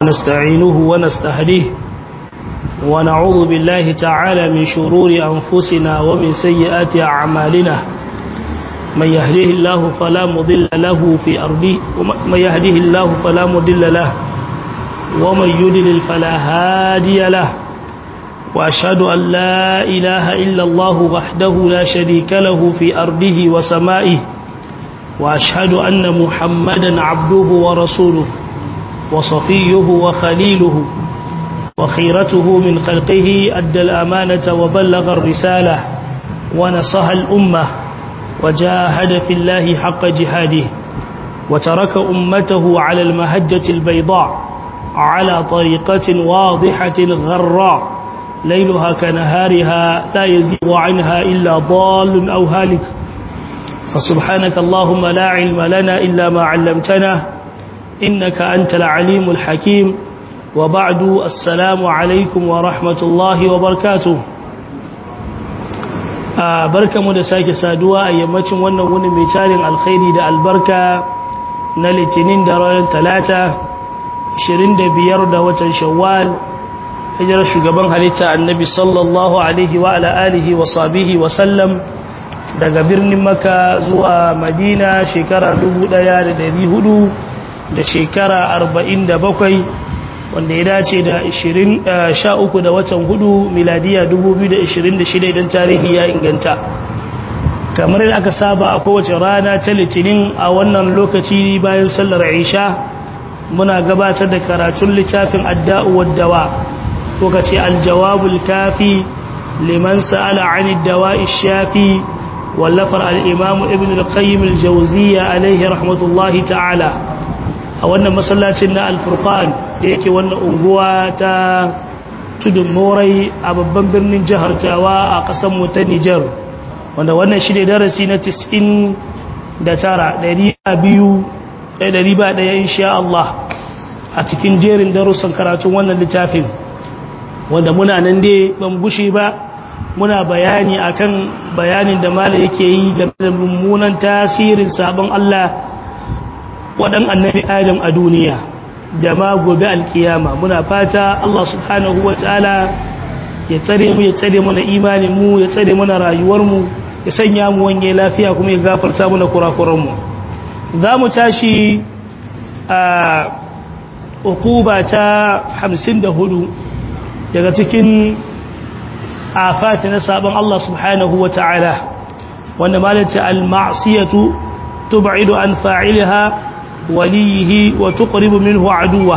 ونستعينه ونستهديه ونعوذ بالله تعالى من شرور أنفسنا ومن سيئات أعمالنا من يهديه الله فلا مضل له في أرضه ومن يهديه الله فلا مضل له ومن يدلل فلا هادي له وأشهد أن لا إله إلا الله وحده لا شريك له في أرضه وسمائه وأشهد أن محمدا عبده ورسوله وصفيه وخليله وخيرته من خلقه أدى الأمانة وبلغ الرسالة ونصح الأمة وجاهد في الله حق جهاده وترك أمته على المهجة البيضاء على طريقة واضحة غراء ليلها كنهارها لا يزيغ عنها إلا ضال أو هالك فسبحانك اللهم لا علم لنا إلا ما علمتنا إنك أنت العليم الحكيم وبعد السلام عليكم ورحمة الله وبركاته barka mu da sake saduwa a yammacin wannan wuni mai tarin alkhairi da albarka na litinin da ranar talata 25 da watan shawwal hijirar shugaban halitta annabi sallallahu alaihi wa ala alihi wa sabihi wa sallam daga birnin maka zuwa madina shekara 1400 da shekara 47 wanda ya dace da 13 da watan hudu miladiya 2026 idan tarihi ya inganta kamar yadda aka saba a kowace rana ta litinin a wannan lokaci bayan sallar isha muna gabatar da karatun littafin adda'u waddawa ko ka ce aljawabul kafi liman sa'ala 'anid dawa'i shafi wallafar al-imam ibn al-qayyim al-jawziyya alayhi rahmatullahi ta'ala a wannan masallacin na al-furqan da yake wannan unguwa ta tudun morai a babban birnin jihar tawa a ƙasar mu ta Nijar wanda wannan shi ne darasi na 99 200 ɗari ba ɗaya insha Allah a cikin jerin darussan karatun wannan littafin wanda muna nan dai ban gushe ba muna bayani akan bayanin da mala yake yi game da mummunan tasirin sabon Allah waɗan annabi Adam a duniya da ma gobe alkiyama muna fata Allah subhanahu wa ta'ala ya tsare mu ya tsare mana imanin mu ya tsare mana rayuwar mu ya sanya mu wanye lafiya kuma ya gafarta mana kurakuran mu za mu tashi a ukuba ta 54 daga cikin afati na sabon Allah subhanahu wa ta'ala wanda malata al-ma'siyatu tub'idu an fa'ilha walihi wa tuqribu minhu aduwa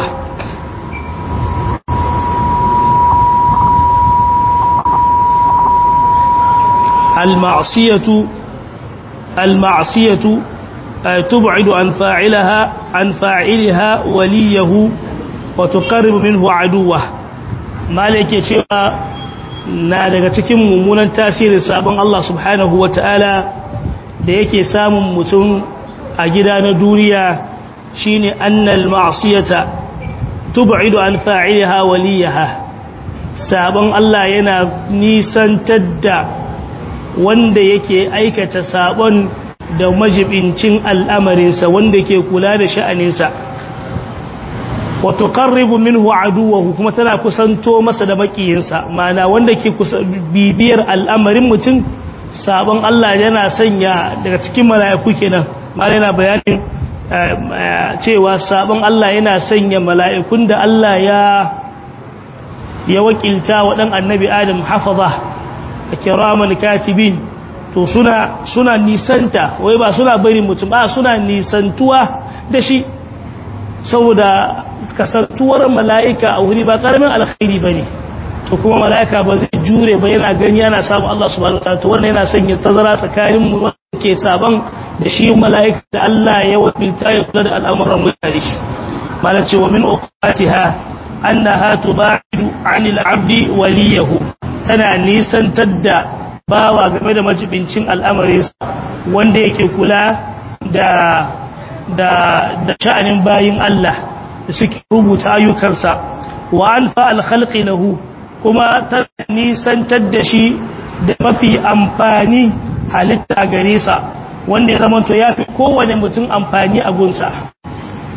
al-ma'siyatu al-ma'siyatu تبعد عن فاعلها عن فاعلها وليه وتقرب منه عدوه مالك cewa na daga cikin mummunan tasirin sabon Allah subhanahu wataala da yake samun mutum a gida na duniya shine annal ma'siyata tub'idu an fa'ilaha waliyaha sabon Allah yana nisantar da wanda yake aikata sabon da majibincin al'amarinsa wanda ke kula da sha'aninsa wato ƙarribu minhu aduwahu kuma tana kusanto masa da makiyinsa mana wanda ke bibiyar al'amarin mutum sabon Allah yana sanya daga cikin mala'iku kenan mana yana bayanin cewa sabon Allah yana sanya mala'ikun da Allah ya ya wakilta wa ɗan annabi adam hafaza a kiraman katibin to suna suna nisanta wai ba suna bari mutum ba suna nisantuwa da shi saboda kasantuwar mala'ika a wuri ba karamin alkhairi bane to kuma mala'ika ba zai jure ba yana gani yana samu Allah subhanahu wataala to wannan yana sanya tazara tsakanin mu wanda ke saban da shi mala'ika da Allah ya wakilta ya kula da al'amuran mutane shi malan ce wa min uqatiha annaha tubaidu 'anil 'abdi waliyahu tana nisantar da bawa game da majibincin al'amarinsa wanda yake kula da da da sha'anin bayin Allah da suke rubuta ayyukansa wa alfa al-khalqi lahu kuma ta nisantar da shi da mafi amfani halitta gare sa wanda ya zama to yafi kowane mutum amfani a gunsa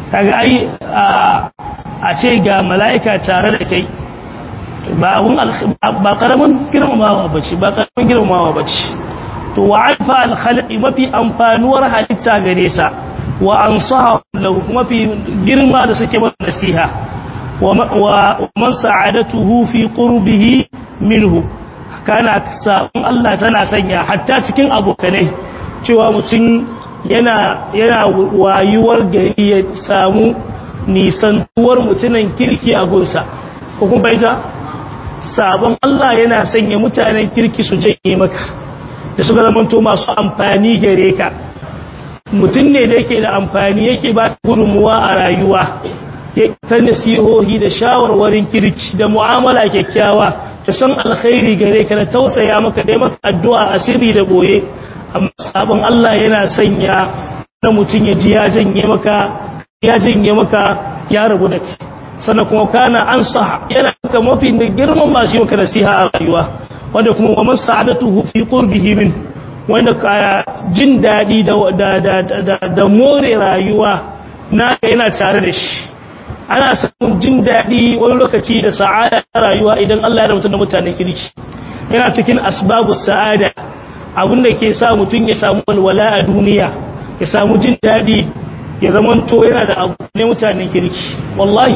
kaga ai a ce ga mala'ika tare da kai ba abun ba karamin girmamawa bace ba karamin girmamawa bace to wa alfa al mafi amfanuwar halitta gare sa wa ansaha lahu mafi girma da suke masa nasiha wa man sa'adatuhu fi qurbihi minhu kana sabon Allah tana sanya hatta cikin abokanai cewa mutum yana yana wayuwar gari ya samu nisantuwar mutunan kirki a gunsa ko kuma baita sabon Allah yana sanya mutanen kirki su janye maka da suka zamanto masu amfani gare ka mutum ne da yake da amfani yake ba gudunmuwa a rayuwa ta nasihohi da shawarwarin kirki da mu'amala kyakkyawa ta san alkhairi gare ka da tausaya maka dai maka addu'a asiri da boye amma sabon Allah yana sanya na mutum ya ji ya janye maka ya janye maka ya rabu da kai sannan kuma kana an sa yana ka mafi da girman masu maka nasiha a rayuwa wanda kuma wa masa'adatuhu fi qurbihi min wanda ka jin dadi da da da da more rayuwa na yana tare da shi ana samun jin dadi wani lokaci da sa'ada ta rayuwa idan Allah ya rubuta da mutanen kirki yana cikin asbabus sa'ada abin da ke sa mutum ya samu walwala a duniya ya samu jin dadi ya zamanto yana da abu ne mutanen kirki wallahi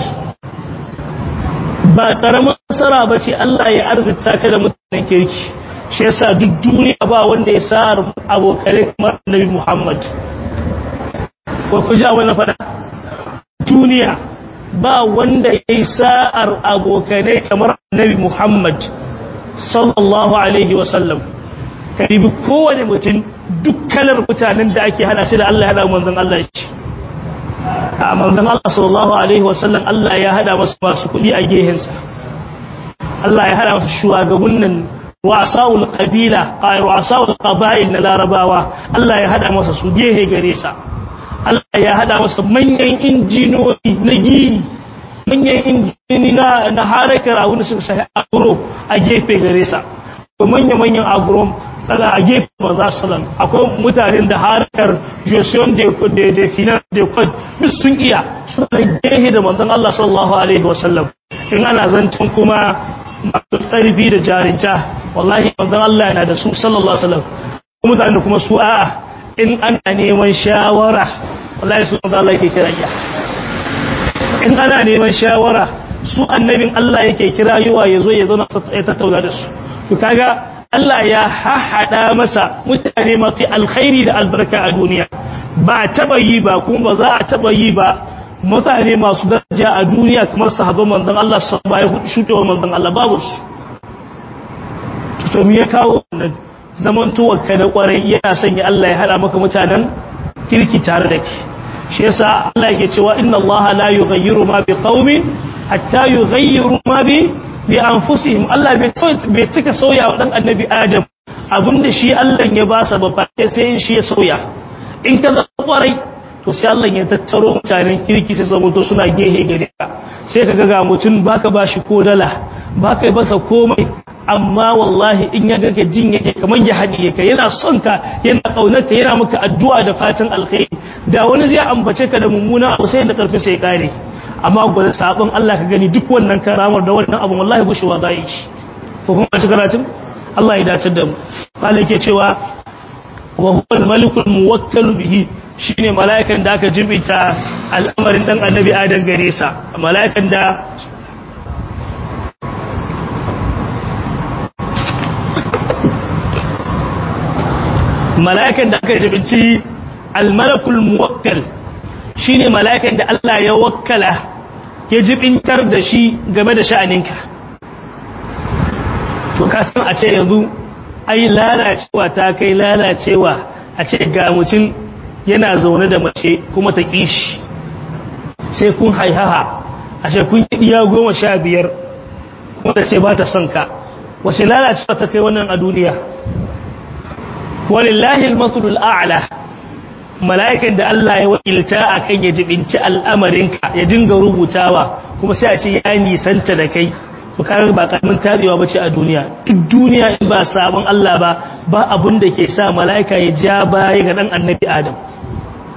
ba karamin nasara ba ce Allah ya arzita ka da mutanen kirki shi yasa duk duniya ba wanda ya sa abokanai kamar Annabi Muhammad ko ku ji wannan fada duniya ba wanda ya yi sa'ar abokanai kamar Annabi Muhammad sallallahu alaihi wa sallam karibi kowane mutum duk kalar mutanen da ake hada shi da Allah ya hada manzon Allah shi a manzon Allah sallallahu alaihi wasallam Allah ya hada masu masu kudi a gehensa Allah ya hada masu shugabannin wasaul qabila ay wasaul qabail na larabawa Allah ya hada masa su gehe gare sa Allah ya hada masa manyan injinoni na gini manyan injini na na harakar abin da suka shahi agro a gefe gare sa manyan manyan agro tsada a gefe manzo sallam akwai mutanen da harkar gestion de de de finance de code duk sun iya suna gehe da manzon Allah sallallahu alaihi wasallam in ana zancin kuma masu tsarfi da jarinta wallahi manzon Allah yana da su sallallahu alaihi wasallam mutanen kuma su a'a in ana neman shawara wallahi su manzon Allah yake kira ya in ana neman shawara su annabin Allah yake kira yawa yazo ya zo na tattauna da su to kaga Allah ya hahada masa mutane mafi alkhairi da albarka a duniya ba a taba yi ba kuma ba za a taba yi ba mutane masu daraja a duniya kamar sahabban manzon Allah sallallahu alaihi wasallam shudewa manzon Allah babu su to me ya kawo wannan zaman tuwakka da kwarai yana sanya Allah ya hada maka mutanen kirki tare da ke shi yasa Allah yake cewa inna Allah la yughayyiru ma biqaumin hatta yughayyiru ma bi bi anfusihim Allah bai cika sauya wa dan annabi Adam abinda shi Allah ya ba sa ba sai shi ya sauya in ka zama kwarai to sai Allah ya tattaro mutanen kirki sai zama to suna gehe gare ka sai ka ga mutum baka bashi ko dala baka basa komai amma wallahi in ya ga jin yake kaman ya hadiye ka yana son ka yana kaunar ka yana maka addu'a da fatan alkhairi da wani zai ambace ka da mummuna abu sai da karfi sai kare amma gwada sabon Allah ka gani duk wannan karamar da wannan abin wallahi gushewa za yi shi ko kuma shi karatun Allah ya dace da mu Allah yake cewa wa huwa al-malikul muwakkal bihi shine mala'ikan da aka jibita al'amarin dan annabi Adam gare sa mala'ikan da mala'ikan da aka jibinci al-malakul muwakkal shine mala'ikan da Allah ya wakkala ya jibintar da shi game da sha'aninka to kasan a ce yanzu ai lalacewa ta kai lalacewa a ce ga mutum yana zaune da mace kuma ta kishi sai kun haihaha a ce kun iya goma sha biyar kuma ta ce ba ta son ka wace lalacewa ta kai wannan a duniya walillahi al-mathlul a'la mala'ikan da Allah ya wakilta a kan ya jibinci al'amarinka ya dinga rubutawa kuma sai a ce ya nisanta da kai to kaga ba karamin tabewa bace a duniya duk duniya in ba sabon Allah ba ba abun da ke sa mala'ika ya ja baya ga dan annabi Adam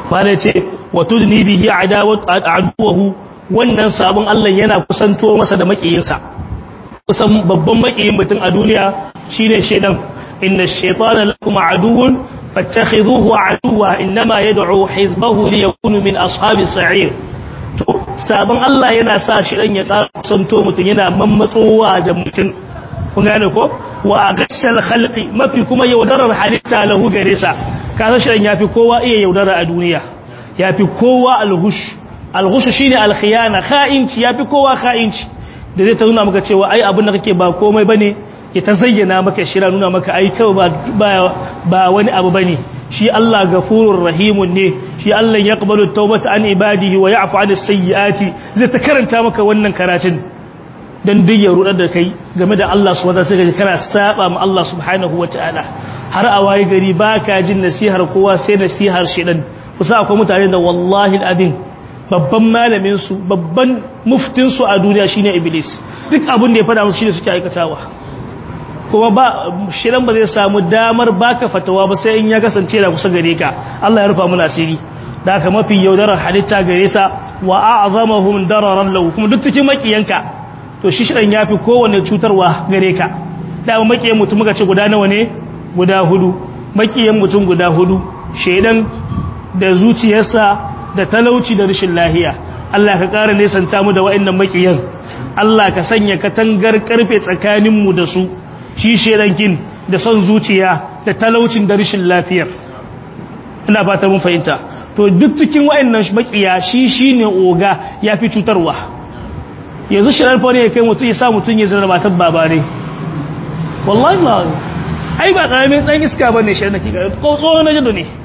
wanda ce wa tudni bihi aduwahu wannan sabon Allah yana kusanto masa da makiyinsa kusan babban makiyin mutum a duniya shine shedan inna shaytana lakum aduwwun fattakhidhuhu aduwwa inma yad'u hizbahu liyakunu min ashabis sa'ir to sabon Allah yana sa shedan ya kusanto mutum yana mammatsowa da mutum kun gane ko wa agashal khalqi mafi kuma yaudarar halitta lahu gare sa kaza shedan yafi kowa iya yaudara a duniya yafi kowa alghush alghushu shine alkhiyana kha'inci yafi kowa kha'inci da zai ta nuna maka cewa ai abin da kake ba komai bane ya ta zayyana maka shira nuna maka ai kawai ba ba wani abu bane shi Allah gafurur rahimun ne shi Allah yaqbalu tawbata an ibadihi wa ya'fu anis sayyiati zai ta karanta maka wannan karatun dan duk ya rudar da kai game da Allah subhanahu wa ta'ala kana saba ma Allah subhanahu wa ta'ala har a waye gari baka jin nasihar kowa sai nasihar shedan kusa akwai mutane da wallahi al'adin babban malamin su babban muftin su a duniya shine iblis duk abin da ya fada musu shine suke aikatawa kuma ba shirin ba zai samu damar baka fatawa ba sai in ya kasance da kusa gare ka Allah ya rufa mu asiri da haka mafi yaudarar halitta gare sa wa a'zamahum dararan lahu kuma duk cikin makiyanka to shi shirin yafi kowanne cutarwa gare ka da makiyan mutum muka ce guda nawa ne guda hudu makiyan mutum guda hudu shedan da zuciyarsa da talauci da rashin lahiya Allah ka ƙara nesanta mu da wa'annan makiyan Allah ka sanya katangar karfe tsakaninmu da su shi shedankin da son zuciya da talaucin da rashin lafiyar ina fata mun fahimta to duk cikin wa'annan makiya shi shine oga yafi cutarwa yanzu shirar fa ne kai mutum ya sa mutum ya zama matar babare wallahi ba ai ba karamin dan iska bane shi da kika ko tsohon na jado ne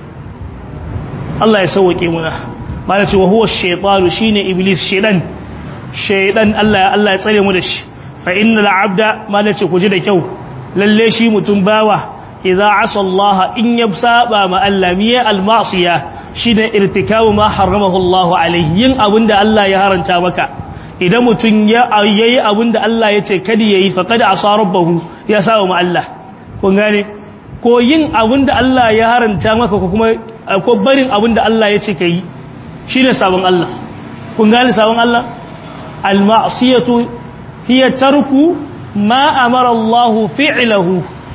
Allah ya sauke muna mana cewa huwa shaytanu shine iblis shedan shedan Allah Allah ya tsare mu da shi fa innal abda mana ce ku ji da kyau lalle shi mutum bawa idza asa Allah in yabsaba ma Allah miya al ma'siya shine irtikabu ma haramahu Allah alayhi yin abinda Allah ya haranta maka idan mutum ya yayi abinda Allah ya ce kada yayi faqad asa rabbahu ya sawa ma Allah kun gane ko yin abinda Allah ya haranta maka ko kuma ko barin abinda Allah ya ce kai shine sabon Allah kun gane sabon Allah al-ma'siyatu hiya tarku ma amara Allah fi'lahu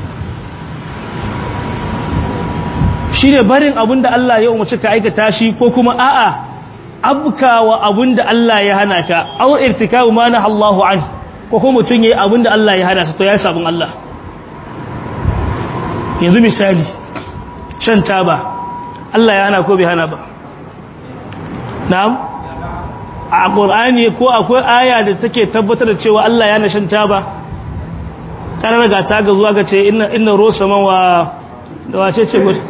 shine barin abinda Allah ya umarci ka aikata shi ko kuma a'a abkawa abinda Allah ya hana ka aw irtikabu ma naha Allahu an ko kuma mutun yayi abinda Allah ya hana sa to ya sabon Allah yanzu misali shan taba Allah ya hana ko bai hana ba na'am a qur'ani ko akwai aya da take tabbatar da cewa Allah ya hana shan taba kana ga ta ga zuwa ga ce inna inna rusama wa da wace ce gudu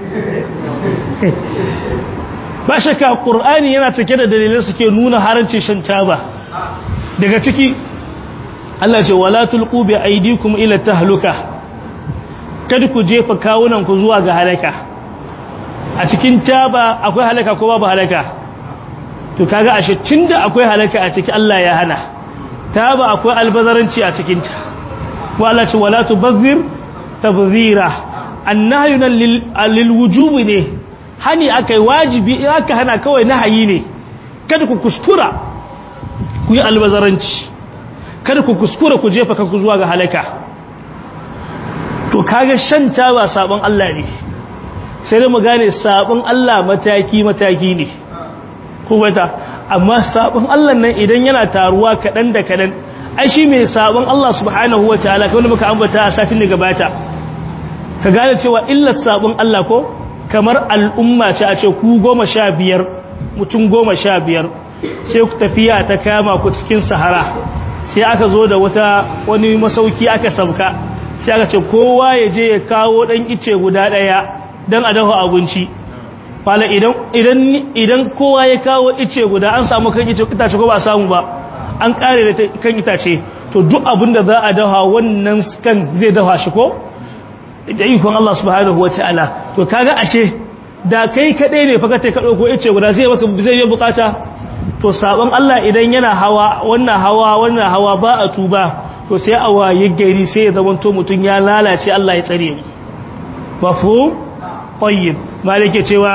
ba shakka qur'ani yana cike da dalilai suke nuna haramcin shan taba daga ciki Allah ce wala tulqu bi aydikum ila tahluka kada ku jefa kawunan ku zuwa ga halaka a cikin taba akwai halaka ko babu halaka to kaga ashe tunda akwai halaka a ciki Allah ya hana taba akwai albazaranci a cikin ta wala ce wala tubazzir tabzira annahyu lil wujubi ne hani akai wajibi aka hana kawai nahayi ne kada ku kuskura ku yi albazaranci kada ku kuskura ku jefa kanku zuwa ga halaka to kaga shan taba sabon Allah ne sai da mu gane sabon Allah mataki mataki ne kuma ta amma sabon Allah nan idan yana taruwa kadan da kadan ai shi mai sabon Allah subhanahu wataala kawai muka ambata a satin da gabata ka gane cewa illar sabon Allah ko kamar al'umma ce a ce ku goma sha biyar mutum goma sha biyar sai ku tafiya ta kama ku cikin sahara sai aka zo da wata wani masauki aka sauka sai aka ce kowa ya je ya kawo ɗan ice guda ɗaya don a dafa abinci fala idan kowa ya kawo ice guda an samu kan itace ko ba samu ba an ƙare da kan itace to duk abin da za a dafa wannan kan zai dafa shi ko da ikon Allah subhanahu wa ta'ala to kaga ashe da kai kadai ne faka tai ka dauko yace guda zai baka zai yi bukata to sabon Allah idan yana hawa wannan hawa wannan hawa ba a tuba to sai a waye gari sai ya zama to mutun ya lalace Allah ya tsare mu mafhum tayyib malike cewa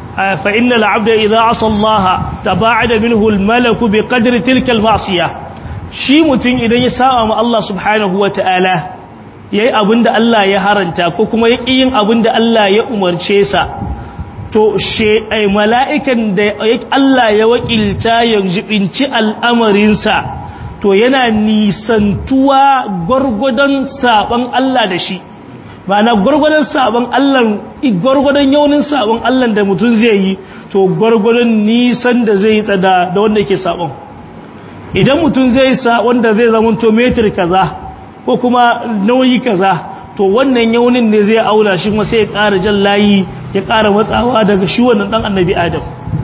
fa innal abda idza asa Allah taba'ada minhu al malaku bi qadri tilka al ma'siyah shi mutun idan ya saba ma Allah subhanahu wata'ala yayi abinda Allah ya haranta ko kuma yaki yin abinda Allah ya umarce sa to she ai mala'ikan da Allah ya wakilta ya jibinci al'amarinsa to yana nisantuwa gwargwadon saban Allah da shi ma'ana gwargwadon saban Allah gwargwadon yaunin saban Allah da mutum zai yi to gwargwadon nisan da zai yi tsada da wanda yake saban idan mutum zai sa wanda zai zama to metir kaza ko kuma nauyi kaza to wannan yaunin ne zai aula shi kuma sai ya ƙara jan layi ya ƙara matsawa daga shi wannan dan annabi adam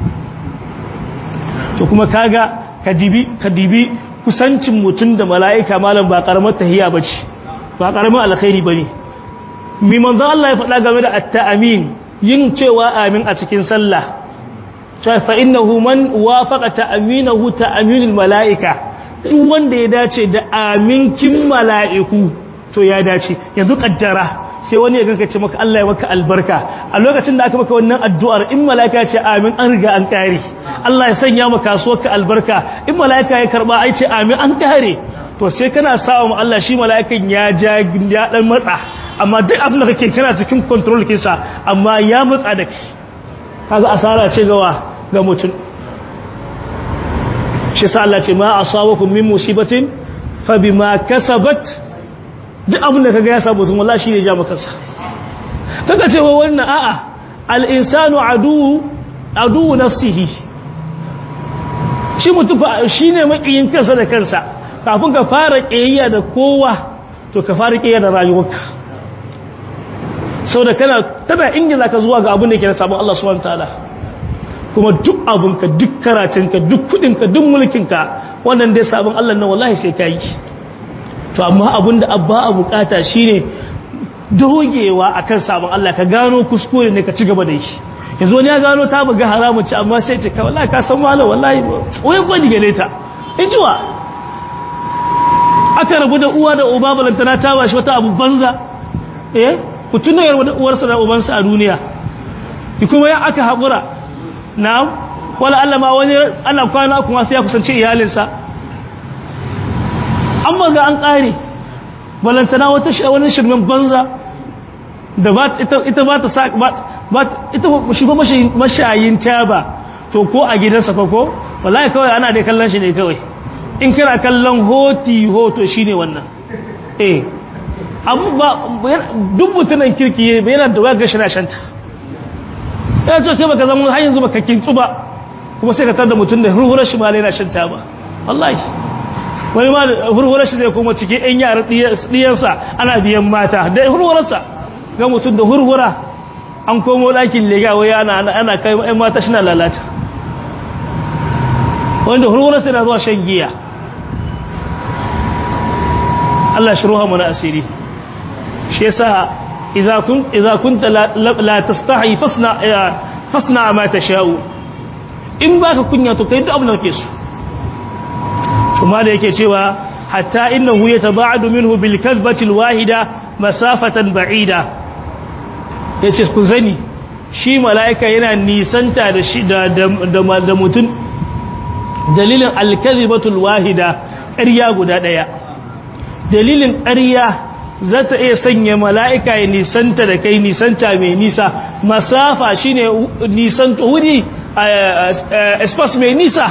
to kuma kaga kadibi kadibi kusancin mutum da mala'ika malam ba karamar tahiya bace ba karamar alkhairi bane mi manzo Allah ya faɗa game da at-ta'amin yin cewa amin a cikin sallah ta fa innahu man wafaqa ta'aminahu ta'aminul mala'ika duk wanda ya dace da aminkin mala'iku to ya dace yanzu kaddara sai wani ya ganka ce maka Allah ya maka albarka a lokacin da aka maka wannan addu'ar in mala'ika ce amin an riga an kare Allah ya sanya maka kasuwarka albarka in mala'ika ya karba ai ce amin an kare to sai kana sawa mu Allah shi mala'ikan ya ja ya dan matsa amma duk abin da kake kana cikin control kinsa amma ya matsa da kai kaga asara ce gawa ga mutum shi sa Allah ce ma asabakum min musibatin fa bima kasabat duk abin da kaga ya samu mutum wallahi shine ja maka sa kaga cewa wannan a'a al-insanu adu adu nafsihi shi mutum shine makiyin kansa da kansa kafin ka fara kiyayya da kowa to ka fara kiyayya da rayuwarka saboda kana tana ingiza ka zuwa ga abin da ke da sabon Allah subhanahu wataala kuma duk abinka duk karatunka duk kudinka duk mulkinka wannan dai sabon Allah nan wallahi sai ka yi to amma abinda abba a bukata shine dogewa akan sabon Allah ka gano kuskure ne ka ci gaba da shi yanzu wani ya gano ta buga haramun ci amma sai ce ka wallahi ka san malam wallahi wai gwani gare ta in jiwa aka rabu da uwa da uba balantana ta bashi wata abu banza eh ku tuna da uwarsa da ubansa a duniya ki kuma ya aka haƙura na'am wala Allah ma wani ana kwana kuma sai ya kusance iyalinsa amma ga an ƙare balantana wata wani shirmin banza da ba ita ba ta sa ba ita shi ba mashayin taba to ko a gidansa fa ko wallahi kawai ana dai kallon shi ne kawai in kana kallon hoti hoto shine wannan eh abu ba duk mutunan kirki yana da waga shi na shanta ya ce kai baka zama har yanzu baka kintsu ba kuma sai ka tar da mutum da hurhurar shi ma yana shanta ba wallahi wani ma hurhurar shi zai kuma cikin yan yara diyansa ana biyan mata da hurhurarsa ga mutum da hurhura an komo ɗakin lega wai ana ana kai yan mata shi na lalata wanda hurhurarsa yana zuwa shan giya Allah shi ruha mana asiri shi yasa idza kun idza kunta la tastahi fasna fasna ma tashau in baka kunya to kai duk abin da kake so kuma da yake cewa hatta innahu yataba'adu minhu bil kadhbati al wahida masafatan ba'ida yace ku zani shi malaika yana nisanta da shi da da mutun dalilin al kadhibatu al wahida ƙarya guda daya dalilin ƙarya za ta iya sanya mala'ika ya nisanta da kai nisanta mai nisa masafa shi ne nisanta wuri espas mai nisa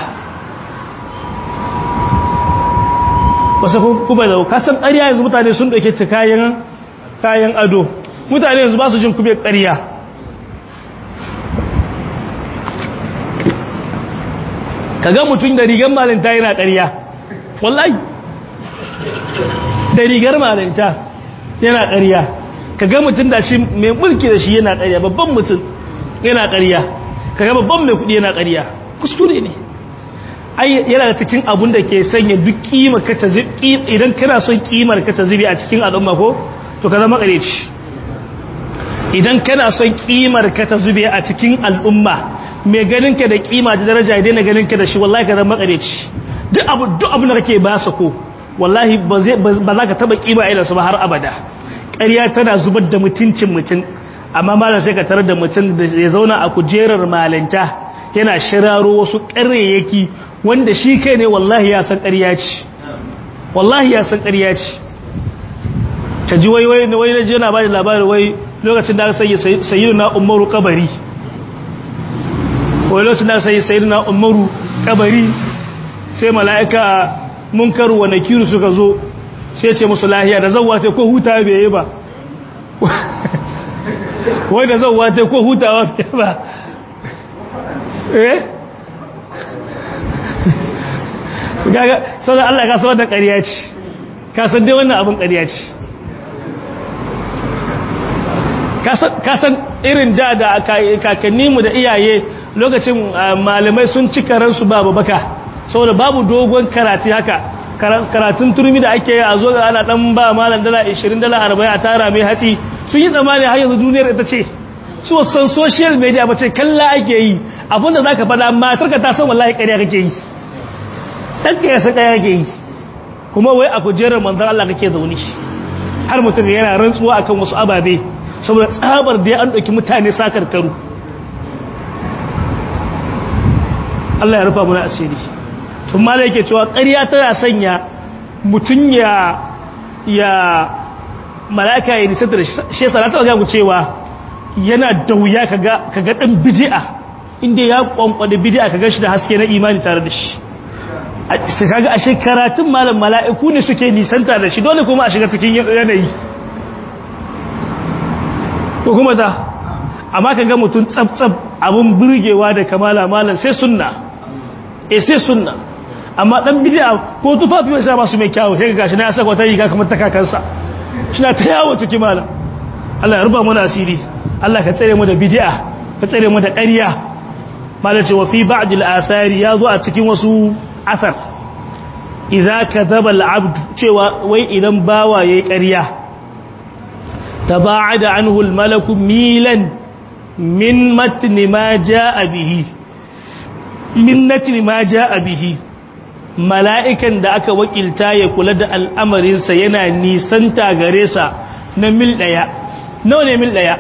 wasu kuma da kasan ƙarya yanzu mutane sun ɗauke ta kayan ado mutane yanzu ba su jin kube ƙarya ka ga mutum da rigar malinta yana ƙarya wallahi da rigar malinta yana ƙarya ka ga mutum da shi mai mulki da shi yana ƙarya babban mutum yana ƙarya ka ga babban mai kuɗi yana ƙarya kuskure ne ai yana da cikin abun da ke sanya duk kima ka ta zubi idan kana son kimar ka ta zubi a cikin al'umma ko to ka zama ƙareci idan kana son kimar ka ta zube a cikin al'umma mai ganin ka da kima da daraja idan na ganin ka da shi wallahi ka zama ƙareci duk abu duk abin da kake ba sa ko wallahi ba za ka taba kima irinsu ba har abada ƙarya tana zubar da mutuncin mutum amma malam sai ka tarar da mutum da ya zauna a kujerar malanta yana shiraro wasu ƙaryayyaki wanda shi kai ne wallahi ya san ƙarya ce wallahi ya san ƙarya ce ta ji wai wai wai naji yana bada labarin wai lokacin da aka sanya sayyidina umaru kabari wai lokacin da aka sanya sayyidina umaru kabari sai mala'ika munkaru wa nakiru suka zo sai ce musu lahiya da zan wata ko huta bai yi ba wai da zan wata ko hutawa bai ba eh gaga sauran Allah ka san da ƙarya ce ka san dai wannan abin ƙarya ce ka san irin da da kakanni mu da iyaye lokacin malamai sun ci karansu babu baka saboda babu dogon karatu haka karatun turmi da ake a zo ana dan ba malam dala 20 dala 40 a tara mai hatsi sun yi tsammani har yanzu duniyar ita ce su san social media ba ce kalla ake yi abinda za ka faɗa matarka ta san wallahi ƙarya kake yi ɗanka ya san ƙarya kake yi kuma wai a kujerar manzan Allah kake zaune har mutum yana rantsuwa akan wasu ababe saboda tsabar da ya an ɗauki mutane sakar karu Allah ya rufa muna asiri tun ma da yake cewa ƙarya tana sanya mutum ya ya malaka ya nisanta da shi yasa na taɓa gagu cewa yana da wuya ka ga ɗan bidi'a inda ya ƙwanƙwada bidi'a ka shi da haske na imani tare da shi sai kaga a shekaratun malam mala'iku ne suke nisanta da shi dole kuma a shiga cikin yanayi ko kuma ta amma ka ga mutum tsab-tsab abin burgewa da kamala malam sai sunna e sai sunna amma dan bid'a ko tufafi wai sa masu mai kyawu sai ga shi na saka wata riga kamar ta kakansa shina ta yawo ciki malam Allah ya ruba mana asiri Allah ka tsare mu da bid'a ka tsare mu da ƙarya malam ce wa fi ba'd al-athari ya zo a cikin wasu asar idza kadhaba al-abd cewa wai idan bawa yayi ƙarya taba'ada anhu al-malaku milan min matni ma jaa bihi min natni ma jaa bihi mala'ikan da aka wakilta ya kula da al'amarinsa yana nisanta gare sa na mil daya nawa ne mil daya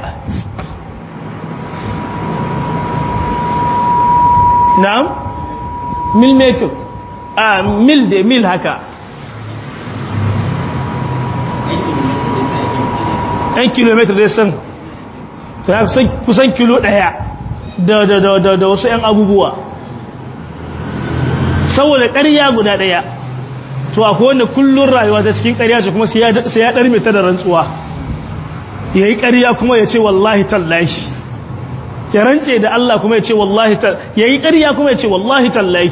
na'am mil meter a mil da mil haka ɗan kilometer dai san kusan kilo ɗaya da wasu ‘yan abubuwa saboda ƙarya guda ɗaya to akwai wanda kullum rayuwa ta cikin ƙarya ce kuma sai ya ɗarme ta da rantsuwa ya yi ƙarya kuma ya ce wallahi tallahi ya rantse da Allah kuma ya ce wallahi tallahi ya yi ƙarya kuma ya ce wallahi tallahi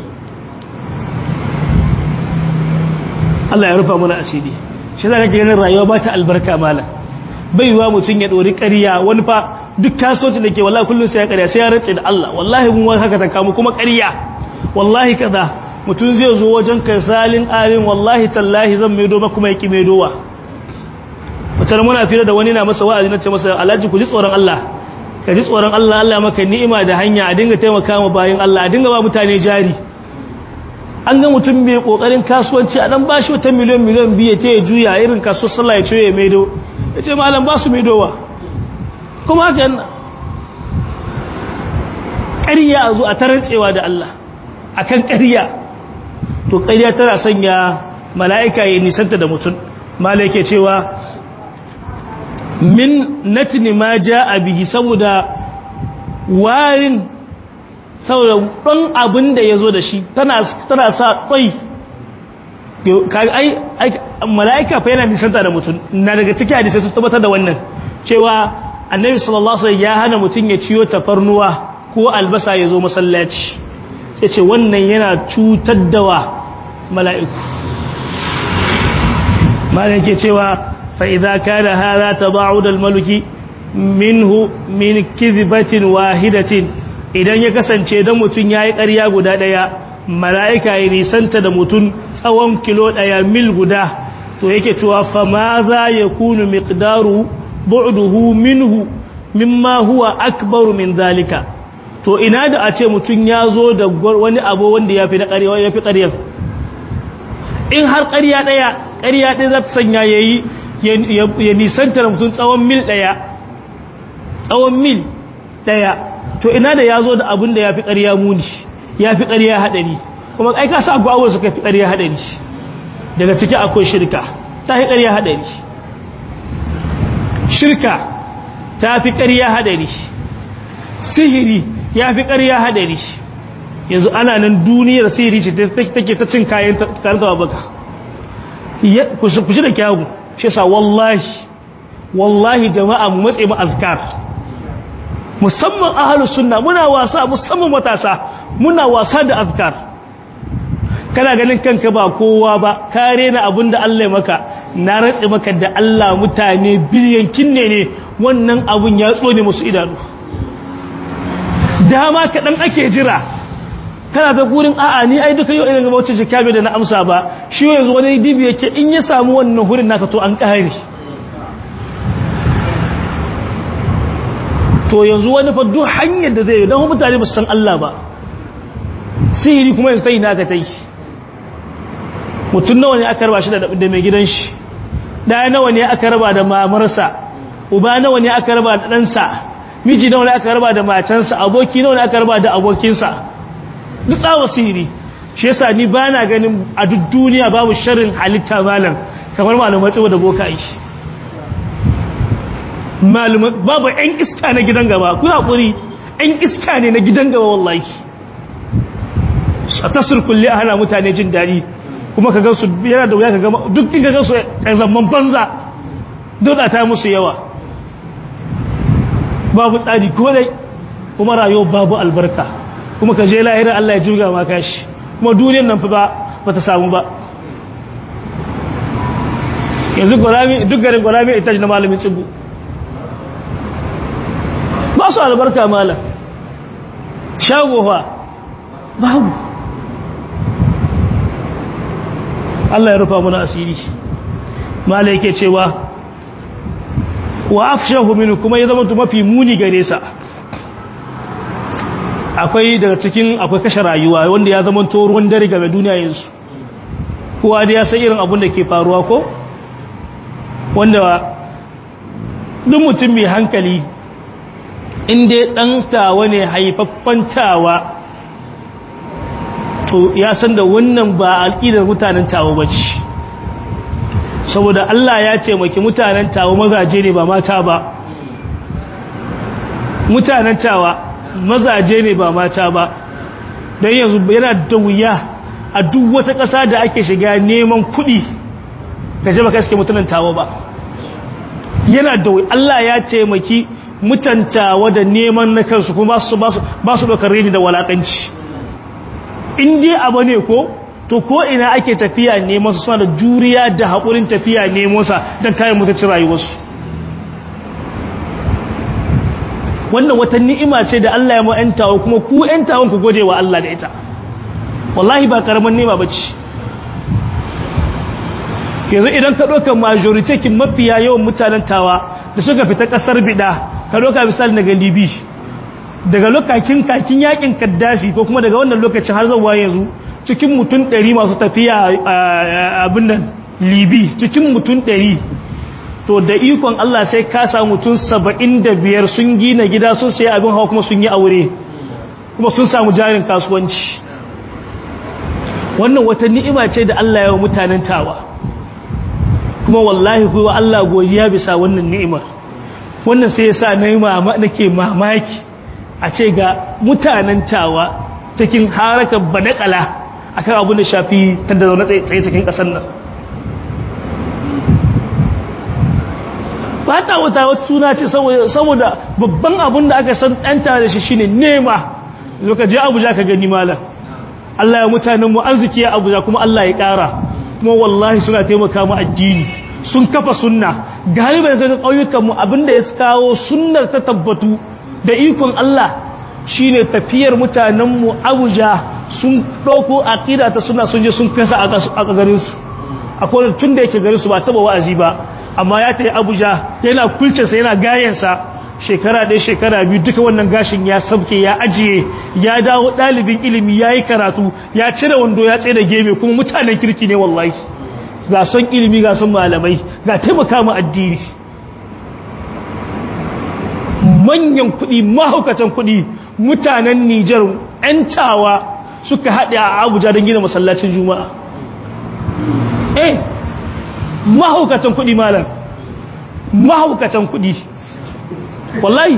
Allah ya rufa mana asiri shi za ka ganin rayuwa ba ta albarka mala bai yiwa mutum ya ɗori ƙarya wani fa duk kasuwanci da ke wallahi kullum sai ya ƙarya sai ya rantse da Allah wallahi mun wani haka ta kamu kuma ƙarya wallahi kaza mutum zai zo wajen kai salin alin wallahi tallahi zan maido ba kuma ya ƙi maidowa wata muna fira da wani na masa wa'azi na ce masa alhaji ku ji tsoron Allah ka ji tsoron Allah Allah maka ni'ima da hanya a dinga taimaka ma bayan Allah a dinga ba mutane jari an ga mutum mai kokarin kasuwanci a dan bashi wata miliyan miliyan biyu ta ya juya irin kasuwar sallah ya ce ya maido ya ce malam ba su maidowa kuma haka yana ƙarya a zo a tarantsewa da Allah a kan ƙarya to ƙarya tana sanya mala'ika ya nisanta da mutum mala yake cewa min natni ma ja a bihi saboda warin saboda ɗan abin da ya zo da shi tana sa ƙwai mala'ika fa yana nisanta da mutum na daga ciki hadisai sun tabbatar da wannan cewa annabi sallallahu alaihi ya hana mutum ya ciyo tafarnuwa ko albasa ya zo masallaci sai ce wannan yana cutar da wa mala'iku malai ke cewa fa idza kana hadha taba'ud al-maluki minhu min kidbatin wahidatin idan ya kasance dan mutum yayi ƙarya guda daya mala'ika ya nisanta da mutum tsawon kilo daya mil guda to yake cewa fa ma za yakunu miqdaru bu'duhu minhu mimma huwa akbaru min zalika to ina da a ce mutum ya zo da wani abu wanda ya fi na ƙarya ya fi ƙaryar in har ƙarya ɗaya ƙarya ɗaya za ta sanya ya yi ya nisanta da mutum tsawon mil ɗaya tsawon mil daya to ina da ya zo da abin da ya fi ƙarya muni ya fi ƙarya haɗari kuma ai ka sa abubuwa suka fi ƙarya haɗari daga ciki akwai shirka ta fi ƙarya haɗari shirka ta fi ƙarya haɗari sihiri ya fi ƙarya haɗari yanzu ana nan duniyar sihiri ce take ta cin kayan karkawa baka ku shi da kyawun shi sa wallahi wallahi jama'a mu matse mu azkar musamman ahalus sunna muna wasa musamman matasa muna wasa da azkar kana ganin kanka ba kowa ba kare na abinda Allah ya maka na ratse maka da Allah mutane biliyankin ne ne wannan abun ya tsone musu idanu dama kaɗan ake jira kana da gurin a'a ni ai duka yau irin gaba wacce jika da na amsa ba shi yanzu wani dibi yake in ya samu wannan hurin naka to an ƙare to yanzu wani fa duk hanyar da zai yi don mutane ba su san Allah ba sihiri kuma yanzu ta yi naka ta yi mutum nawa ne aka raba shi da mai gidan shi ɗaya nawa ne aka raba da mamarsa uba nawa ne aka raba da ɗansa miji nawa ne aka raba da matansa aboki nawa ne aka raba da abokinsa duk tsawa sihiri shi yasa ni ba na ganin a duk duniya babu sharrin halitta malam kamar malamai tsawo da boka yi babu 'yan iska na gidan gaba ku haƙuri 'yan iska ne na gidan gaba wallahi a tasir kulle a hana mutane jin daɗi kuma ka gansu yana da wuya ka gama duk inda gansu a zaman banza dole ta musu yawa babu tsari kodai kuma rayuwa babu albarka kuma ka je lahirar Allah ya jirga ma kashi kuma duniyar nan fa ba ta samu ba yanzu duk garin gwarami ita na malamin tsibu ba su albarka malam shagowa babu Allah ya rufa mana asiri malai yake cewa wa afshahu minhu kuma ya zama mafi muni gare sa akwai daga cikin akwai kashe rayuwa wanda ya zama to ruwan dare game duniya yanzu kowa da ya san irin abin da ke faruwa ko wanda duk mutum mai hankali inda ɗan tawa ne haifaffen tawa to ya san da wannan ba al'idar mutanen tawa ba ce saboda Allah ya taimaki mutanen tawa mazaje ne ba mata ba mutanen tawa mazaje ne ba mata ba don yanzu yana da wuya a duk wata ƙasa da ake shiga neman kuɗi ka jaba kaske mutanen tawa ba yana da wuya Allah ya taimaki mutantawa da neman na kansu kuma ba su ɗaukar rini da walaƙanci in dai abu ne ko to ko ina ake tafiya neman su suna da juriya da haƙurin tafiya neman sa don kayan mutuncin rayuwarsu wannan wata ni'ima ce da Allah ya ma'yantawa kuma ku ‘yantawan ku gode wa Allah da ita wallahi ba ƙaramin nema ba ce yanzu idan ka ɗauka majoritekin mafiya yawan mutanen tawa da suka fita ƙasar bida ka ɗauka misali daga libi daga lokacin kakin yakin kaddafi ko kuma daga wannan lokacin har zuwa yanzu cikin mutum ɗari masu tafiya abin nan libi cikin mutum ɗari to da ikon Allah sai ka samu mutum saba'in da biyar sun gina gida sun sai abin hawa kuma sun yi aure kuma sun samu jarin kasuwanci wannan wata ni'ima ce da Allah yawa mutanen tawa kuma wallahi kuwa Allah godiya bisa wannan ni'imar wannan sai ya sa nake mamaki a ce ga mutanen tawa cikin harakar banakala akan abin da shafi tanda zaune tsaye cikin ƙasar nan ba ta wata wata suna ce saboda babban abin da aka san ɗanta da shi shine nema lokaci abuja ka gani malam Allah ya mutanenmu arziki ya abuja kuma Allah ya ƙara kuma wallahi suna taimaka mu addini sun kafa sunna galiban ga ƙauyukanmu abinda ya kawo sunnar ta tabbatu da ikon Allah shine tafiyar mutanenmu Abuja sun ɗauko aqida ta suna sun je sun kasa a garin su akwai tun da yake garin su ba taba wa'azi ba amma ya tayi Abuja yana kulce sa yana gayen sa shekara ɗaya shekara biyu duka wannan gashin ya sabke ya ajiye ya dawo ɗalibin ilimi ya yi karatu ya cire wando ya tsaye da geme kuma mutanen kirki ne wallahi ga son ilimi ga son malamai ga taimaka mu addini manyan kuɗi mahaukatan kuɗi mutanen Nijar 'yan tawa suka haɗe a Abuja don gina masallacin Juma'a eh mahaukatan kuɗi malam mahaukatan kuɗi wallahi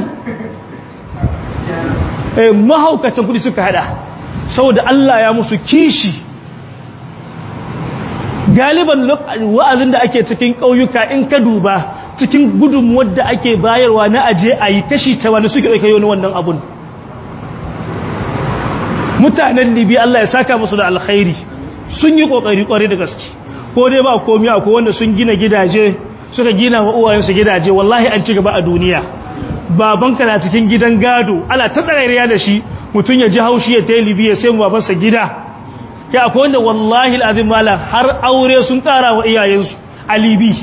eh mahaukatan kuɗi suka haɗa saboda Allah ya musu kishi galiban wa'azin da ake cikin ƙauyuka in ka duba cikin gudunmuwar da ake bayarwa na aje a yi kashi ta wani suke ɗauka yau wannan abun mutanen libi Allah ya saka musu da alkhairi sun yi ƙoƙari ƙwari da gaske ko dai ba komi ko wanda sun gina gidaje suka gina wa uwayensu gidaje wallahi an ci gaba a duniya babanka na cikin gidan gado ana ta tsarariya da shi mutum ya ji haushi ya ta libi ya sai babansa gida ya akwai wanda wallahi al'azim mala har aure sun ƙara wa iyayensu a libi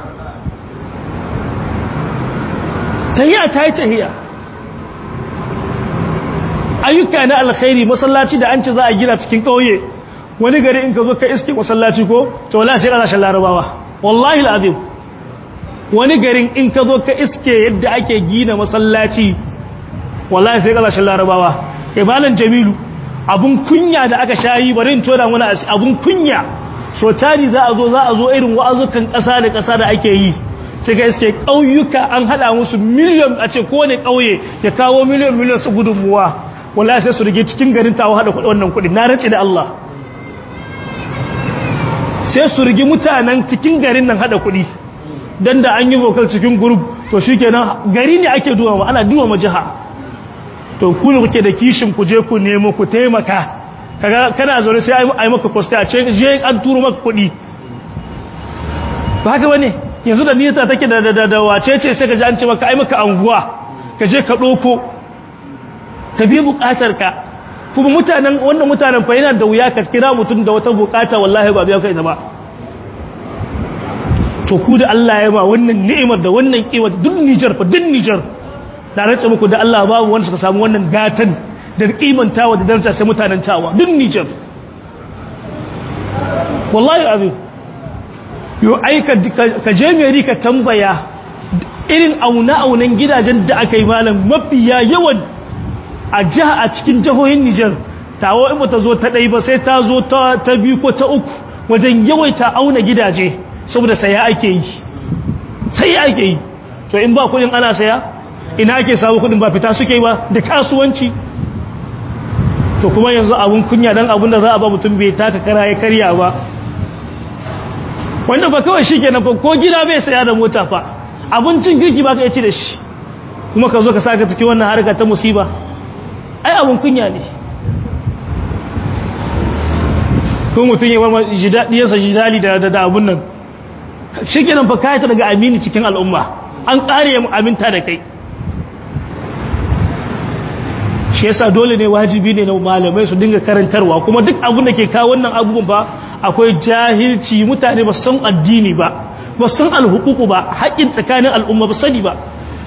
tahiya ta yi tahiya ayyuka na alkhairi masallaci da an ce za a gina cikin ƙauye wani gari in ka zo ka iske masallaci ko to wallahi sai ƙasashen larabawa wallahi al'azim wani garin in ka zo ka iske yadda ake gina masallaci wallahi sai ƙasashen larabawa ibalan jamilu abun kunya da aka shayi bari in tona wani abun kunya so tari za a zo za a zo irin wa'azukan ƙasa da ƙasa da ake yi sai ga iske ƙauyuka an haɗa musu miliyan a ce kowane ƙauye ya kawo miliyan miliyan su gudunmuwa wallahi sai su rige cikin garin tawo haɗa kuɗi wannan kuɗi na race da Allah sai su rigi mutanen cikin garin nan haɗa kuɗi don da an yi vocal cikin group to shi kenan gari ne ake duwa ma ana duwa ma jiha to ku ne kuke da kishin ku je ku nemo ku taimaka kana zaune sai a yi maka kwasta a ce je an turo maka kuɗi ba haka wani yanzu da nita take da da da wace ce sai ka ji an ce maka ai maka anguwa ka je ka ɗoko ka bi buƙatar ka kuma mutanen wannan mutanen fa yana da wuya ka kira mutum da wata buƙata wallahi ba biya ka ita ba to ku da Allah ya ba wannan ni'imar da wannan kiwa duk Niger fa duk Niger da rantsa muku da Allah babu wanda suka samu wannan gatan da kimantawa da daraja sai mutanen tawa duk Niger wallahi azim yo aika ka je mai ka tambaya irin auna-aunan gidajen da aka yi malam mafiya yawan a jiha a cikin jihohin Nijar tawo in ta zo ta ɗai ba sai ta zo ta biyu ko ta uku wajen yawaita auna gidaje saboda saya ake yi sai ake yi to in ba kudin ana saya ina ake samu kudin ba fita suke ba da kasuwanci to kuma yanzu abun kunya dan abun da za a ba mutum bai taka kara ya karya ba wanda ba kawai shi kenan ko gida bai saya da mota fa abincin girki ba ka ci da shi kuma ka zo ka saka cikin wannan harka ta musiba ai abun kunya ne ko mutum ya warma diyarsa jidali da da abun nan shi kenan fa kayata daga amini cikin al'umma an kare mu aminta da kai shi yasa dole ne wajibi ne na malamai su dinga karantarwa kuma duk abun da ke kawo wannan abubuwan fa akwai jahilci mutane ba san addini ba ba san alhukuku ba haƙƙin tsakanin al'umma ba sani ba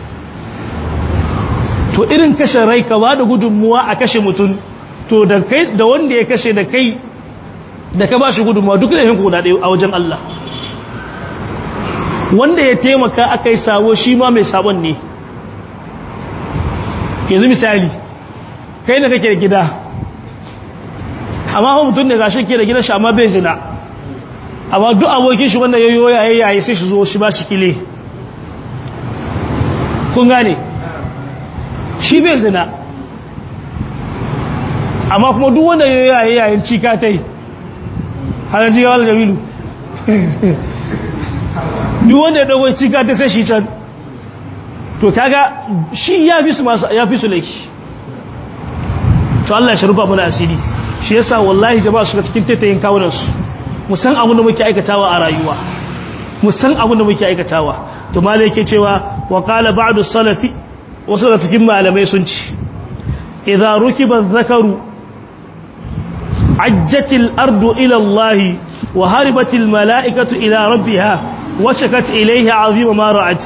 to irin kashe rai ka ba da gudunmuwa a kashe mutum to da kai da wanda ya kashe da kai da ka ba shi gudunmuwa duk da yin kuɗa ɗaya a wajen Allah wanda ya taimaka aka yi sabo shi ma mai sabon ne yanzu misali kai da kake gida amma mutum ne gashi ke da gidan shi amma bai zina amma duk abokin shi wanda yayo yayi yayi sai shi zo shi ba shi kile kun gane shi bai zina amma kuma duk wanda yayo yayi yayin cika tai har ji wal jamilu duk wanda ya dogo cika tai sai shi can to kaga shi ya fi su masu ya fi su laifi to Allah ya sharufa mana asiri shi yasa wallahi jama'a shiga cikin taitayin kawunan su musan abin da muke aikatawa a rayuwa musan abin da muke aikatawa to malai yake cewa wa qala ba'du salafi wasu da cikin malamai sun ci idza rukiba zakaru ajjatil ardu ila Allah wa haribatil mala'ikatu ila rabbiha wa shakat ilayhi 'azima ma ra'at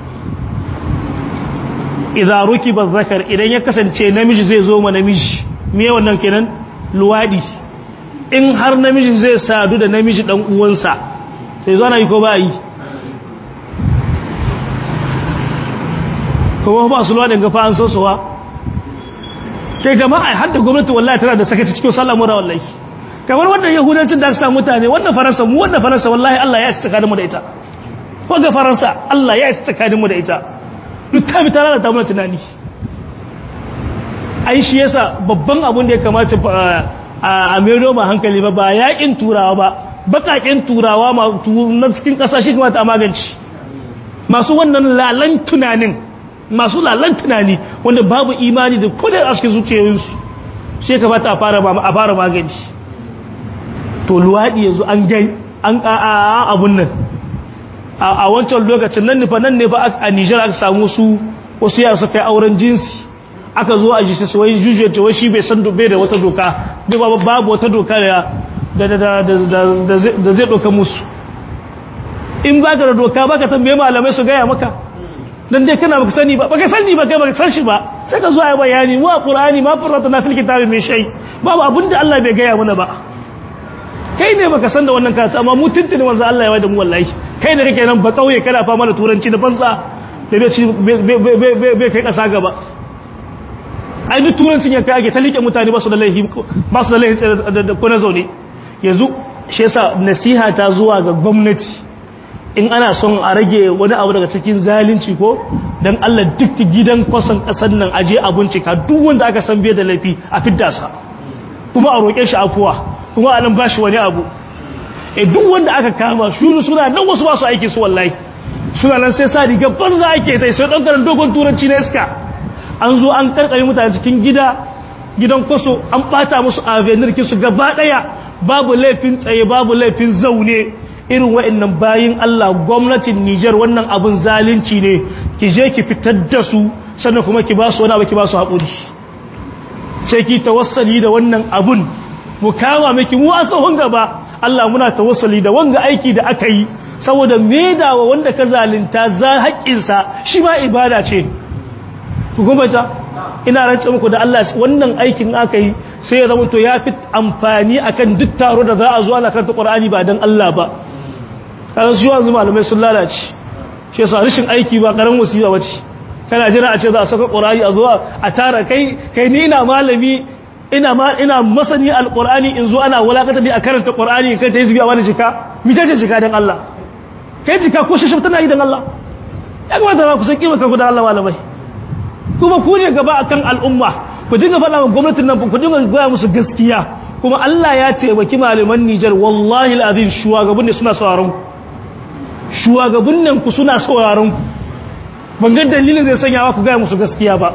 idza rukiba zakar idan ya kasance namiji zai zo ma namiji me wannan kenan luwadi in har namiji zai sadu da namiji dan uwansa sai zo na yi ko ba yi kuma ba su luwaɗin gafa an sosowa kai jama'a har da gwamnati wallahi tana da sakaci cikin sallah mura wallahi kamar wannan yahudancin da aka samu mutane wannan faransa mu wannan faransa wallahi Allah ya isa tsakaninmu da ita wanda faransa Allah ya isa tsakaninmu da ita duk ta bi ta lalata mana tunani ai shi yasa babban abun da ya kamata a mero ma hankali ba ba yakin turawa ba bakakin turawa na cikin kasashe kamata a magance masu wannan lalan tunanin masu lalan tunani wanda babu imani da kudin a cikin zuciyoyinsu shi kamata a fara magance to luwaɗi yanzu an gai an ƙa'a abun nan a wancan lokacin nan nufa nan ne ba a nijar aka samu su wasu yara suka yi auren jinsi aka zo a jisa wai jujuyar cewa shi bai san bai da wata doka bai babu wata doka da zai doka musu in ba ka da doka ba ka tambaye malamai su gaya maka don dai kana baka sani ba baka sani ba kai baka san shi ba sai ka zo a yi bayani wa qur'ani ma farrata na fil kitabi min shay babu abinda Allah bai gaya mana ba kai ne baka san da wannan karatu amma mu tuntuni manzo Allah ya wada mu wallahi kai da kake nan ba kauye kana fama da turanci da banza da bai ci bai kai kasa gaba ai duk turancin ya kai ake ta liƙe mutane ba su da laifi ba su da laifi da kuna zaune yanzu shi yasa nasiha ta zuwa ga gwamnati in ana son a rage wani abu daga cikin zalunci ko dan Allah duk gidan kwasan kasar nan aje a bincika duk wanda aka san bai da laifi a fidda sa kuma a roƙe shi afuwa kuma a nan ba shi wani abu e duk wanda aka kama shuru suna nan wasu ba su aiki su wallahi suna nan sai sa riga banza ake tai sai ɗan karan dogon turanci na iska an zo an karkare mutane cikin gida gidan kwaso an ɓata musu avenir su gaba ɗaya babu laifin tsaye babu laifin zaune irin wa'annan bayin Allah gwamnatin Nijar wannan abun zalunci ne ki je ki fitar da su sannan kuma ki ba su wani abu ki ba su haƙuri sai ki tawassali da wannan abun mu kama miki mu a tsohon gaba Allah muna tawassali da wanga aiki da aka yi saboda medawa wanda ka zalunta za haƙƙinsa shi ma ibada ce ku gumata ina rance muku da Allah wannan aikin aka yi sai ya zama to ya fi amfani akan duk taro da za a zo ana karanta Qur'ani ba dan Allah ba kan su yanzu malamai sun lalace shi yasa rashin aiki ba karan musiba bace kana jira a ce za a saka Qur'ani a zuwa a tara kai kai ni ina malami ina ma ina masani alqur'ani in zo ana walakata ni a karanta qur'ani kai ta yi a wani jika mi ta jika dan Allah kai jika ko shashaf tana yi dan Allah ya kamata ku san kima kanku da Allah malamai kuma ku ne gaba akan al'umma ku dinga faɗa wa gwamnatin nan ku dinga gaya musu gaskiya kuma Allah ya taimaki malaman Nijar wallahi alazim shugaban ne suna sauraron ku shugaban nan ku suna sauraron ku ban ga dalilin zai sanya ku gaya musu gaskiya ba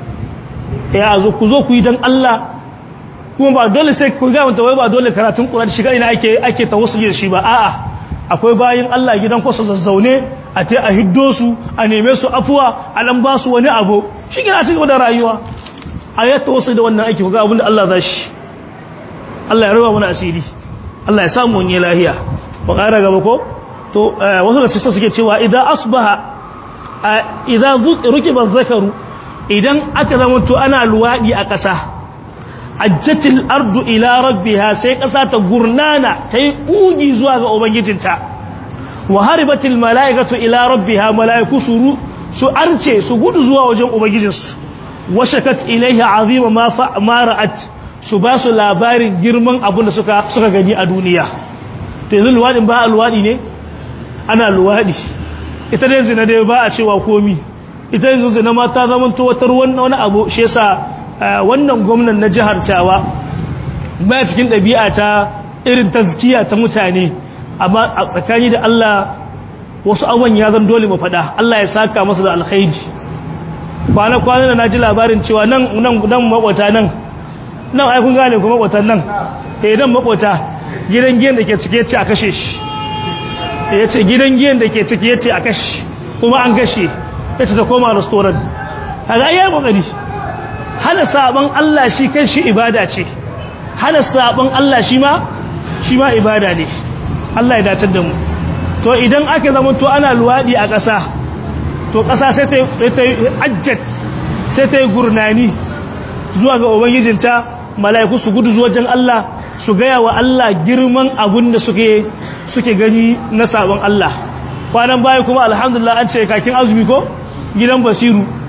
ya zo ku zo ku yi dan Allah kuma ba dole sai ku ga wai ba dole karatun Qur'ani shiga ina ake ake tawassuli da shi ba a'a akwai bayin Allah gidan ku su zazzaune a tai a hiddo su a neme su afuwa a nan ba su wani abu shi gina cikin da rayuwa a ya tawassuli da wannan aiki ku ga abin da Allah za shi Allah ya raba mana asiri Allah ya samu wani lahiya ba ƙara gaba ko to wasu da sista suke cewa idan asbaha idan rukiba zakaru idan aka zama to ana luwaɗi a ƙasa ajjatil ardu ila rabbiha sai ƙasa ta gurnana ta yi ƙugi zuwa ga ubangijinta wa haribatil mala'ikatu ila rabbiha mala'iku su su arce su gudu zuwa wajen ubangijinsu wa shakat ilaiha azima ma fa mara'at su ba su labarin girman abin da suka suka gani a duniya to yanzu luwaɗin ba a luwaɗi ne ana luwaɗi ita dai zina dai ba a cewa komi ita yanzu zina ma ta zama wata ruwan wani abu shi yasa wannan gwamnan na jihar Tawa ba cikin ɗabi'a ta irin tazkiya ta mutane amma a tsakani da Allah wasu abubuwan ya zan dole mu faɗa Allah ya saka masa da alkhairi kwana kwana da naji labarin cewa nan nan nan makwata nan nan ai kun gane kuma makwatan nan eh nan makwata gidan giyan da ke cike yace a kashe shi yace gidan giyan da ke cike yace a kashe kuma an kashe ita ta koma restaurant kaga yayi kokari hana sabon Allah shi kan shi ibada ce hana sabon Allah shi ma shi ma ibada ne Allah ya dace da mu to idan aka zama to ana luwadi a ƙasa to ƙasa sai ta ta ajjat sai ta gurnani zuwa ga ubangijinta mala'iku su gudu zuwa wajen Allah su gaya wa Allah girman abun da suke suke gani na sabon Allah kwanan baya kuma alhamdulillah an ce kakin azumi ko gidan basiru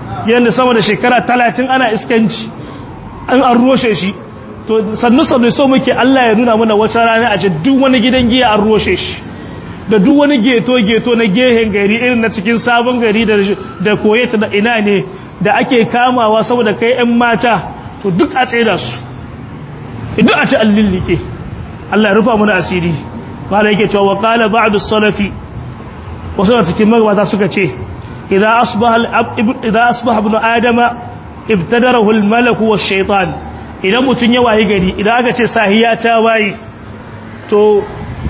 gidan da sama da shekara talatin ana iskanci an an roshe shi to sannu sannu so muke Allah ya nuna mana wata rana a ce duk wani gidan giya an roshe shi da duk wani geto geto na gehen gari irin na cikin sabon gari da da koyeta da ina ne da ake kamawa saboda kai ƴan mata to duk a tsaida su duk a ci allillike Allah ya rufa mana asiri mala yake cewa wa qala ba'du salafi wasu da cikin magabata suka ce idza asbaha idza asbaha ibnu adama ibtadarahu al-malaku wash-shaytan idan mutun ya wayi gari idan aka ce sahiya ta wayi to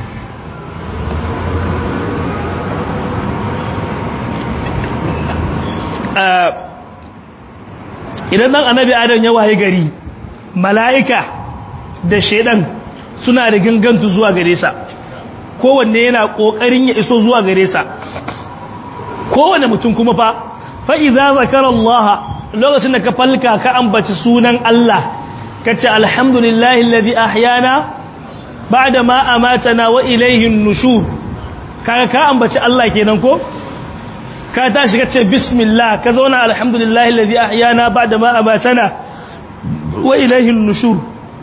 idan dan annabi adam ya wayi gari mala'ika da shaidan suna da gangantu zuwa gare sa kowanne yana kokarin ya iso zuwa gare sa kowanne mutum kuma fa fa idza zakara Allah lokacin da ka falka ka ambaci sunan Allah kace alhamdulillahi alladhi ahyana ba'da ma amatana wa ilayhi an-nushur kaga ka ambaci Allah kenan ko ka tashi kace bismillah ka zauna alhamdulillahi alladhi ahyana ba'da ma amatana wa ilayhi an-nushur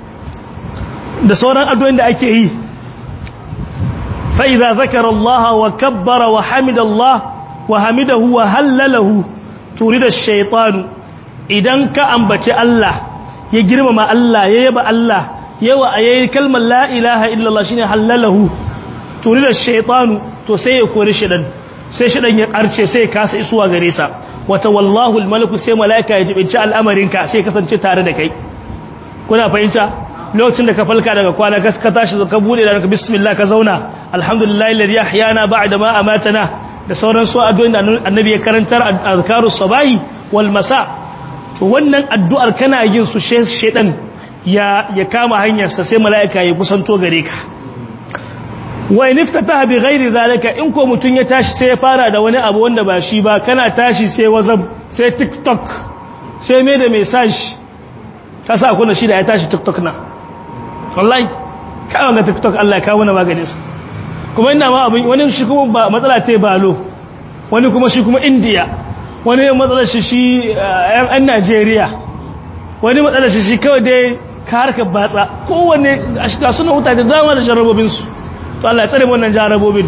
da sauran addu'o'in da ake yi fa idza zakara Allah wa kabbara wa hamida Allah wa hamidahu wa hallalahu turida ash-shaytan idan ka ambaci Allah ya girmama Allah ya yaba Allah yawa ayayi kalmar la ilaha illallah shine hallalahu turida ash-shaytan to sai ya kore shedan sai shedan ya karce sai ya kasa isuwa gare sa wata wallahu al-malaku sai malaika ya jibinci al'amarinka sai kasance tare da kai kuna fahimta lokacin da ka falka daga kwana ka tashi ka bude da bismillah ka zauna alhamdulillahi alladhi ahyana ba'da ma amatana da sauran su addu'o'in da annabi ya karantar azkarus sabahi wal masa to wannan addu'ar kana yin su shedan ya ya kama hanyar sa sai malaika ya kusanto gare ka wa in iftataha bi ghairi zalika in ko mutun ya tashi sai ya fara da wani abu wanda ba shi ba kana tashi sai whatsapp sai tiktok sai me da message ka sa kuna shi da ya tashi tiktok na wallahi kawai ga tiktok Allah ya kawo na maganin sa kuma ina ma abin wani shi kuma ba matsala ta balo wani kuma shi kuma indiya wani matsalar shi shi yan najeriya wani matsalar shi shi kawai dai ka harkar batsa kowane a shiga suna wuta da dama da jarrabobinsu to Allah ya tsare wannan jarrabobin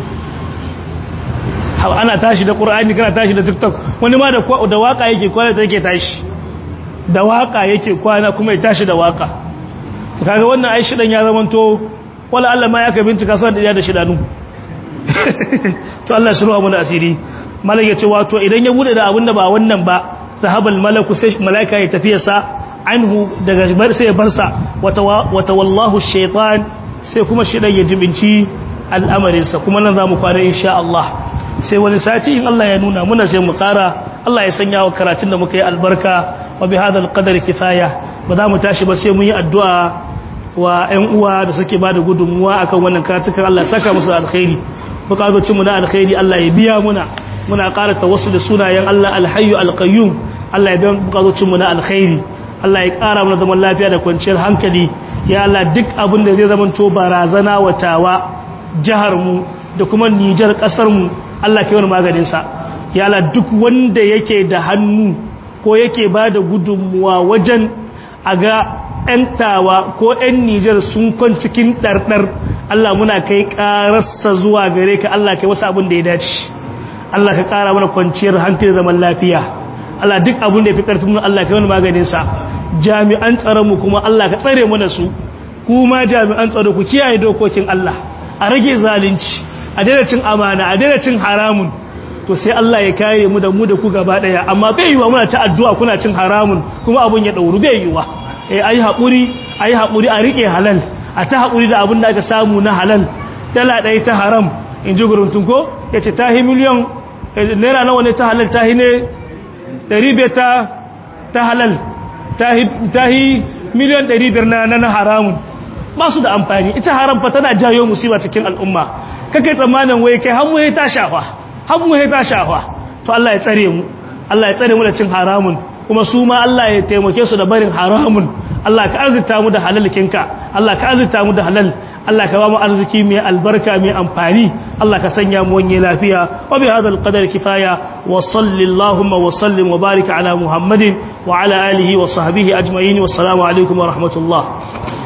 ana tashi da ƙura'ani kana tashi da tiktok wani ma da waka yake kwana ta yake tashi da waka yake kwana kuma ya tashi da waka kaga wannan ai shidan ya zamanto wala Allah ma ya ka bincika sai da da shidanu to Allah shi ruwa mu da asiri malaka yace wato idan ya bude da abinda ba wannan ba zahabal malaku sai malaika ya tafiya sa anhu daga bar sai ya barsa wata wallahu shaytan sai kuma shidan ya jibinci al'amarin sa kuma nan zamu kwana insha Allah sai wani sati in Allah ya nuna muna sai mu kara Allah ya sanya wa karatun da muka yi albarka wa bi hadal qadari kifaya ba za mu tashi ba sai mun yi addu'a wa ƴan uwa da suke bada gudunmuwa akan wannan karatukan Allah saka musu alkhairi bukatocin mu na alkhairi Allah ya biya muna muna ƙara tawassul da sunayen Allah alhayyu alqayyum Allah ya biya bukatocin mu na alkhairi Allah ya ƙara mana zaman lafiya da kwanciyar hankali ya Allah duk abin da zai zama to barazana wa tawa jihar mu da kuma Nijar kasar mu Allah kai wani maganin sa ya Allah duk wanda yake da hannu ko yake bada gudunmuwa wajen a ga 'yan tawa ko 'yan Nijar sun kwan cikin ɗarɗar Allah muna kai ƙararsa zuwa gare ka Allah kai wasu abin da ya dace Allah ka ƙara mana kwanciyar hankali zaman lafiya Allah duk abin da ya fi ƙarfin mu Allah kai wani maganinsa jami'an tsaronmu kuma Allah ka tsare mana su kuma jami'an tsaro ku kiyaye dokokin Allah a rage zalunci a daina cin amana a daina cin haramun to sai Allah ya kare mu da mu da ku gaba daya amma bai yiwa muna ta addu'a kuna cin haramun kuma abun ya dauru bai yiwa eh ayi hakuri ayi hakuri a rike halal a ta hakuri da abun da aka samu na halal dala ɗaya ta haram in ji guruntun ko yace ta hi miliyan naira nawa ne ta halal ta hi ne 500 ta ta halal ta hi ta hi miliyan 500 na na haramun ba su da amfani ita haram fa tana jayo musiba cikin al'umma kake tsammanin wai kai har mu ta shafa har mu ta shafa to Allah ya tsare mu Allah ya tsare mu da cin haramun kuma su ma Allah ya taimake su da barin haramun Allah ka arzita mu da halalkinka Allah ka arzita mu da halal Allah ka ba mu arziki mai albarka mai amfani Allah ka sanya mu wanye lafiya wa bi hadal qadar kifaya wa sallallahu wa sallim wa barik ala muhammadin wa ala alihi wa sahbihi ajma'in wa assalamu alaikum wa rahmatullah